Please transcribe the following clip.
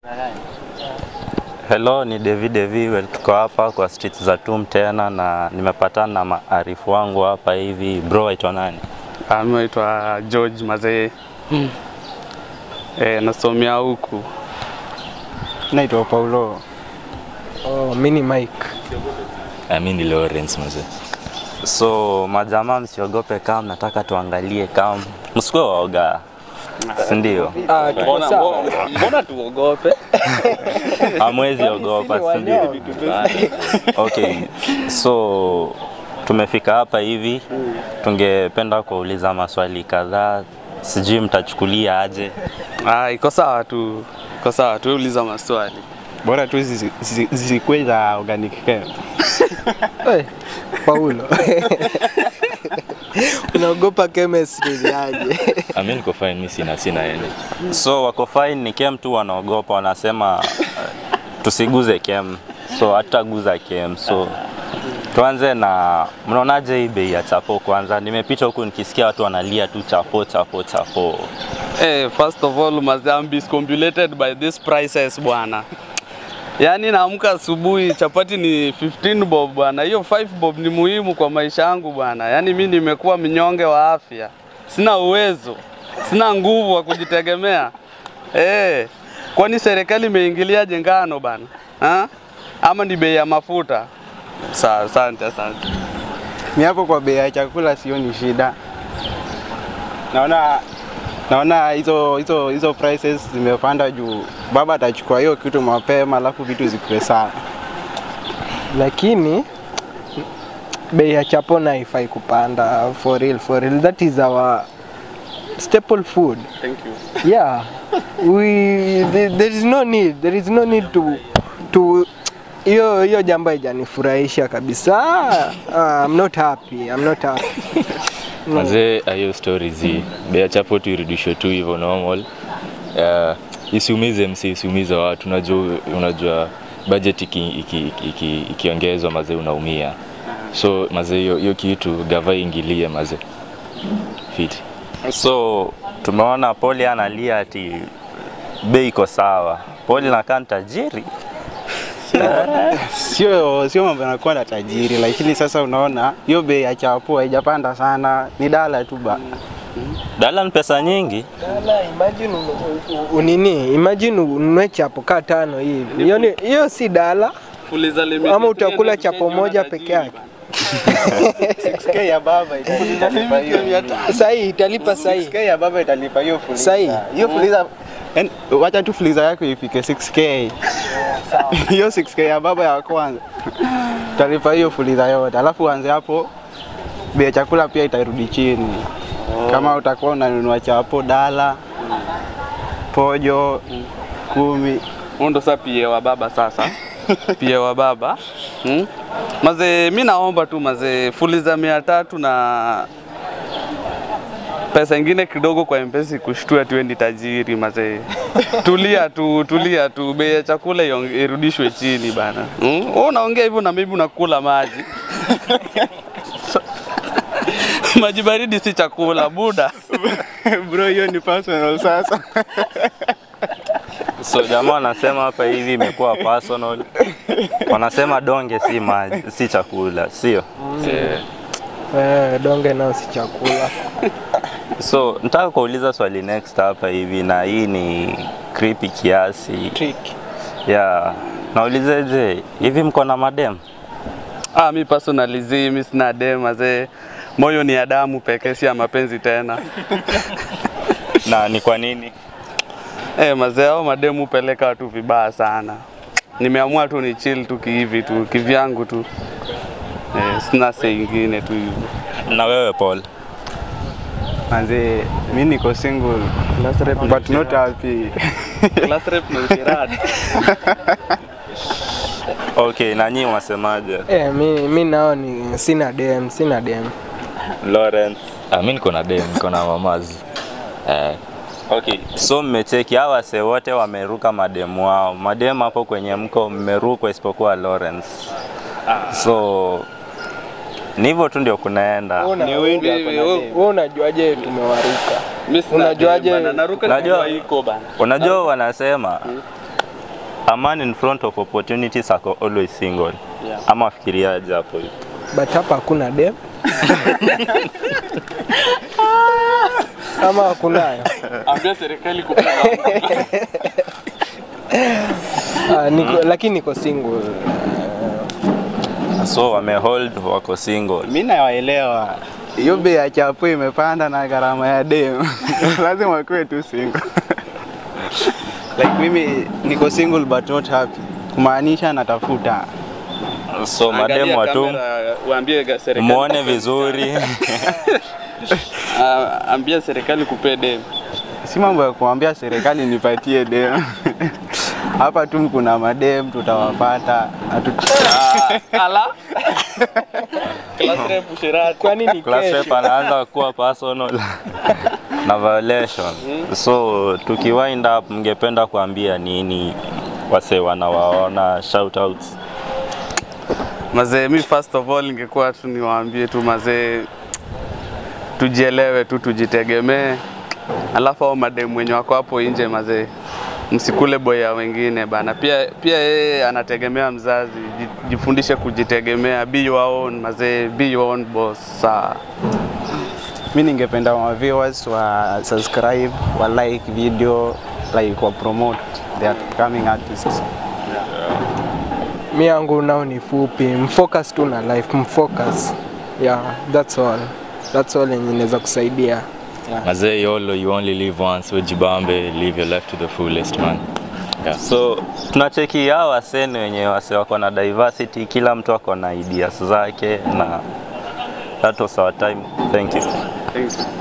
Hello, ni David Devi, tuko hapa kwa street za Tum tena na nimepatana na maarifu wangu hapa hivi. Bro, aitwa nani? Ah, Mimi naitwa George Mazee. Eh, nasomea huku. Naitwa Paulo. Oh, mi ni Mike. Mi ni Lawrence mzee. So majamaa, msiogope kama mnataka tuangalie kama msikuwe waoga, si ndio? Ah, tuko Mbona sawa. mbona tuogope? Hamwezi ogopa, si ndio? Okay, so tumefika hapa hivi, tungependa kuuliza maswali kadhaa, sijui mtachukulia aje? Ah, iko sawa tu. Iko sawa tu, uliza maswali. Bora tu zisi- zisi- zisikuwe za organic chem. Hey, Paulo. Unaogopa chemistry ni aje? Ah, mi niko fine, mi sina sina ene. So wako fine, ni kem tu wanaogopa, wanasema uh, tusiguze kem, so hatutaguza kem. So tuanze na, mnaonaje hii bei ya chapo kwanza? Nimepita huku nikisikia watu wanalia tu chapo chapo chapo. Eh, first of all, mazee I'm discombobulated by these prices bwana. Yaani naamka asubuhi chapati ni 15 bob bwana. Hiyo 5 bob ni muhimu kwa maisha yangu bwana. Yaani mi nimekuwa mnyonge wa afya. Sina uwezo. Sina nguvu wa kujitegemea. Eh, kwani serikali imeingilia ngano bana? Ha? Ama ni bei ya mafuta? Sawa, asante, asante. Ni hapo kwa bei ya chakula sioni shida. Naona naona hizo hizo hizo prices zimepanda juu baba atachukua hiyo kitu mapema alafu vitu zikuwe sawa. Lakini bei ya chapo na haifai kupanda for real, for real. That is our staple food. Thank you. Yeah. We there, there is no need. There is no need to to hiyo hiyo jambo haijanifurahisha kabisa. Ah, I'm not happy. I'm not happy. Mazee, ah, hiyo story zi bei ya chapo tu irudishwe tu hivyo normal. Uh, isiumize msi, isiumize watu. Unajua, unajua budget ikiongezwa iki, iki, iki, ikiongezwa mazee unaumia. So mazee, hiyo hiyo kitu gava ingilie mazee. Fiti. So tumeona Poli analia ati bei iko sawa. Poli nakaa ni tajiri. Sio sio mambo yanakuwa na tajiri, lakini sasa unaona hiyo bei ya chapo haijapanda sana, ni dala tu ba. Dala ni pesa nyingi. Dala, imagine u- u- unini, imagine ununue chapo kaa tano hivi. Hiyo ni- hiyo si dala. Fuliza limit. Ama utakula chapo moja peke yake. 6k ya baba italipa hiyo. Sahi italipa sahi. 6k ya baba italipa hiyo fuliza. Sahi. Hiyo fuliza yani, wacha tu fuliza yako ifike 6k. Hiyo 6k ya baba ya kwanza. Utalipa hiyo fuliza yote. Alafu uanze hapo bei ya chakula pia itarudi chini. Kama utakuwa unanunua chapo dala pojo kumi Huyu ndo sasa pia wa baba sasa. pia wa baba. Hmm? Mazee, mi naomba tu mazee, fuliza mia tatu na pesa ingine kidogo kwa mpesa kushtue tu ni tajiri mazee. Tulia tu, tulia tu, bei ya chakula iong- irudishwe chini bana. Hmm? Wewe unaongea hivyo na mimi unakula maji. maji baridi si chakula buda. bro, hiyo ni personal sasa. So jamaa wanasema hapa hivi imekuwa personal. Wanasema donge si maji, si chakula, sio? Eh, donge nao si chakula. So nataka kuuliza swali next hapa hivi, na hii ni creepy kiasi. Trick. Yeah. Naulizeje, hivi mko na madem? Ah, mi personally zi, mi sina dem mazee. Moyo ni ya damu pekee, si ya mapenzi tena. Na ni kwa nini? Eh, mazee hao mademu peleka watu vibaya sana. Nimeamua tu ni chill tu kihivi tu kivyangu tu. Eh, sina se ingine tu hivyo. Na wewe Paul? Manze, mi niko single Class rep but not happy. class rep na usherati. Okay, na nyinyi wasemaje? Eh, mi, mi nao ni sina dem, sina dem. Lawrence. Ah, mi niko na dem, niko na mamazi. Eh, Okay, so mmecheki hawa wase wote wameruka mademu wao. Mademu hapo kwenye mko mmerukwa isipokuwa Lawrence. So ni hivyo tu ndio kunaenda. Una- Ni wewe ndio Mimi, ako na wewe- dem. Wewe unajuaje tumewaruka? Mi sina Unajuaje- dem bana, naruka Unajua- nikiwa iko bana. Unajua wanasema a man in front of opportunities ako always single. Yeah. Ama fikiriaje hapo hivi? but hapa hakuna dem ama hakunayo Ambia serikali kupenda. Ah, niko, lakini niko single So wamehold wako single. Mi nawaelewa, hiyo bei ya chapo imepanda na gharama ya dem lazima kuwe tu single like mimi niko single but not happy, kumaanisha natafuta So mademu Angalia watu kamera, Waambie ga- serikali. muone vizuri. Ah, ambia serikali kupee dem. si mambo ya kuambia serikali nipatie dem hapa tu kuna madem tutawapata hatu Ah, Ala. Class rep Shirati. kwani ni Class kesho rep anaanza kuwa personal na violation. So tukiwind up, mngependa kuambia nini wase wanawaona shout outs? Mazee, mi first of all ningekuwa tu niwaambie tu mazee, tujielewe tu, tujitegemee. Alafu hao mademu wenye wako hapo nje mazee, msikule boya wengine bana. Pia pia yeye anategemea mzazi, ji- jifundishe kujitegemea, be your own mazee, be your own boss. Sawa. mi ningependa wa viewers wa subscribe wa like video like wa promote their coming artists mi yangu nao ni fupi mfocus tu na life mfocus yeah that's all that's all yenye inaweza kusaidia Mazee yolo, you only live once. Ujibambe, live your life to the fullest man. Yeah. So tunacheki hao waseni wenye wase wako na diversity, kila mtu ako na ideas zake na that was our time. Thank you. Thank you.